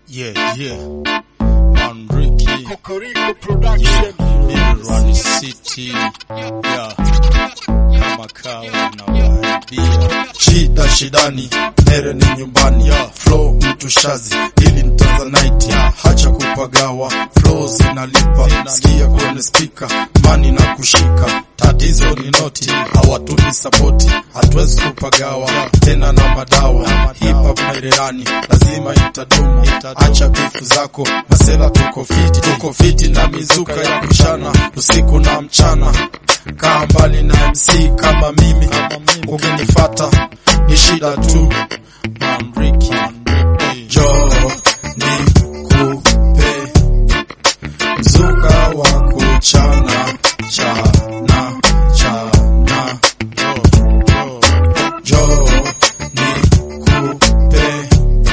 Yeah, yeah. Man Ricky. Kokoriko Production. Run City. Yeah. Kama kawa na waibia. shida shidani nere ni nyumbani Yeah. flow mtu shazi ili ni tanzanite Yeah. hacha kupagawa flow zinalipa sikia kwenye spika mani na kushika tatizo ni noti hawatuni sapoti hatuwezi kupagawa tena na madawa hip hop na irerani lazima itadumu acha bifu zako masela tuko fiti tuko fiti na mizuka ya kushana usiku na mchana kaa mbali na mc kama mimi ukinifata ni shida tu Man Ricky. Man Ricky. jo ni kupe mzuka wa kuchana chana chana Yo, yo. jo ni kupe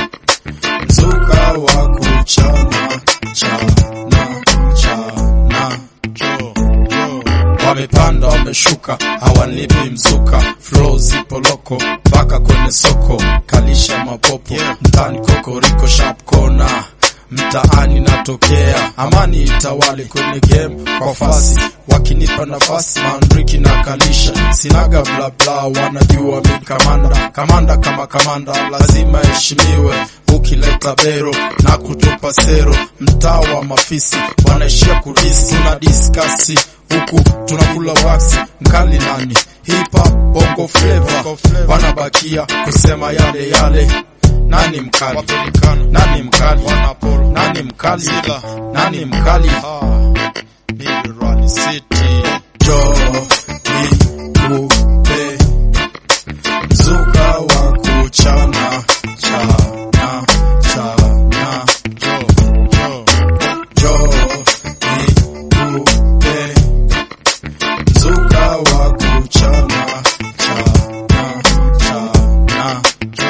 mzuka wa kuchana chana chana Yo, yo. wamepanda wameshuka hawanipi mzuka flow zipo loko mpaka kwenye soko kalisha mapopo Yeah. mtani kokoriko sharp kona mtaani natokea amani itawali kwenye game kwa fasi wakinipa nafasi mandriki na kalisha sinaga blabla wanajua mi kamanda kamanda kama kamanda lazima heshimiwe ukileta bero na kutupa sero mtaa wa mafisi wanaishia kudisi tuna diskasi huku tunakula waksi mkali nani hip hop bongo flavor Bongo flavor. wanabakia kusema yale yale nani mkali Wapelikana. nani mkali Wanapolo. nani mkali Zila. nani mkali Ah. Big Run City. jo ni kupe mzuka wa kuchana chana chana Yo, yo. jo ni kupe mzuka wa kuchana chana chana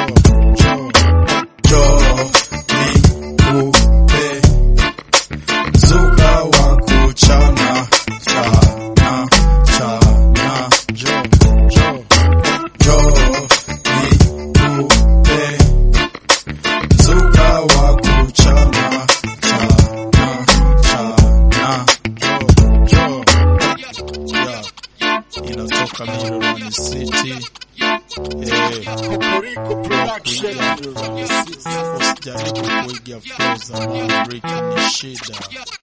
Yo, yo. jo ni kupe mzuka wa kuchana chana chana Yo, yo. jo ni kupe mzuka wa kuchana chana chana Yo, yo. Yeah. Inatoka Big Run City. Eh. Kokoriko Production. Usijaribu kuiga flow za Man Ricky ni shida.